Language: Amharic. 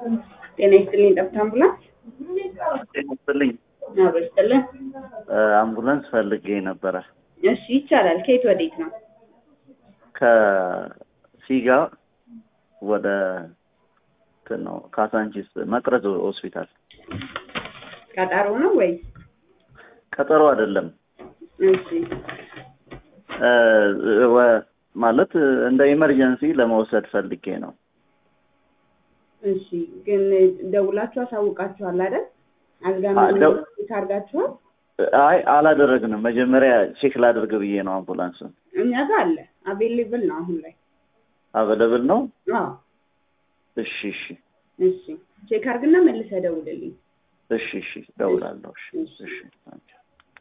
ጤና ይስጥልኝ። ጠብታ አምቡላንስ ይመስልኝ አብሮ ይስጥልን። አምቡላንስ ፈልጌ ነበረ እሺ ይቻላል። ከየት ወዴት ነው? ከሲጋ ወደ እንትን ነው ካሳንቺስ መቅረዝ ሆስፒታል። ቀጠሮ ነው ወይስ? ቀጠሮ አይደለም እሺ እ ወ- ማለት እንደ ኢመርጀንሲ ለመውሰድ ፈልጌ ነው። እሺ ግን ደውላችሁ አሳውቃችኋል አይደል? አልጋ አ- ደው- ቼክ አድርጋችኋል? አይ አላደረግንም። መጀመሪያ ቼክ ላድርግ ብዬ ነው አምቡላንሱን። እኛ ጋር አለ አቬሌብል ነው አሁን ላይ። አቬለብል ነው። አዎ እሺ እሺ እሺ ቼክ አድርግና መልሰህ ደውልልኝ። እሺ እሺ፣ እደውላለሁ። እሺ እሺ